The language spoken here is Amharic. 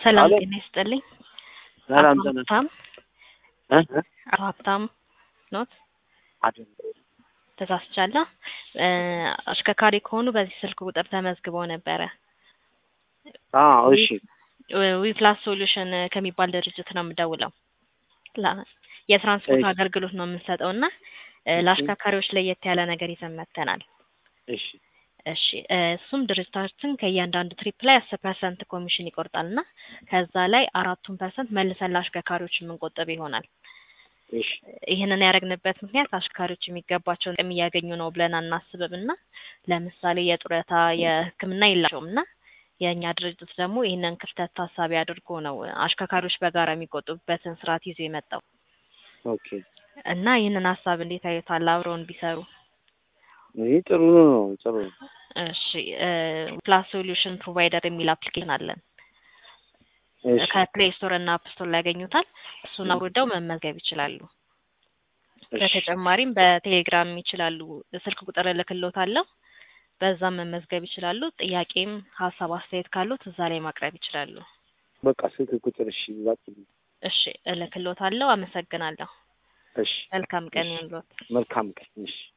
ሰላም አሎ። ጤና ይስጥልኝ። ሰላም አቶ ጤና ሀብታም እ? አቶ ሀብታም ኖት? አይደለም። ተሳስቻለሁ። እ፣ አሽከርካሪ ከሆኑ በዚህ ስልክ ቁጥር ተመዝግበው ነበረ። አዎ እሺ ዊፕላስ ሶሉሽን ከሚባል ድርጅት ነው የምደውለው። ላ- የትራንስፖርት እሺ። አገልግሎት ነው የምንሰጠው እና እ፣ ለአሽከርካሪዎች ለየት ያለ ነገር ይዘን መጥተናል። እሺ እሺ እ፣ እሱም ድርጅታችን ከእያንዳንዱ ትሪፕ ላይ አስር ፐርሰንት ኮሚሽን ይቆርጣል እና ከዛ ላይ አራቱን ፐርሰንት መልሰን ለአሽከርካሪዎች የምንቆጥብ ይሆናል። እሺ ይህንን ያደረግንበት ምክንያት አሽከርካሪዎች የሚገባቸውን ጥቅም እያገኙ ነው ብለን አናስብም እና ለምሳሌ የጡረታ የሕክምና የላቸውም እና የእኛ ድርጅት ደግሞ ይህንን ክፍተት ታሳቢ አድርጎ ነው አሽከርካሪዎች በጋራ የሚቆጥቡበትን ስርዓት ይዞ የመጣው ኦኬ እና ይህንን ሀሳብ እንዴት አዩታል? አብረውን ቢሰሩ ይህ ጥሩ ነው ጥሩ ነው። እሺ ፕላስ ሶሉሽን ፕሮቫይደር የሚል አፕሊኬሽን አለን። እሺ ከፕሌይ ስቶር እና አፕ ስቶር ላይ ያገኙታል። እሱን አውርደው መመዝገብ ይችላሉ። እሺ በተጨማሪም በቴሌግራም ይችላሉ። ስልክ ቁጥር እልክልዎታለሁ። በዛም መመዝገብ ይችላሉ። ጥያቄም ሀሳብ አስተያየት ካሉት እዛ ላይ ማቅረብ ይችላሉ። በቃ ስልክ ቁጥር እሺ ላክልኝ። እሺ እልክልዎታለሁ። አመሰግናለሁ። እሺ መልካም ቀን ይሁንልዎት። መልካም ቀን እሺ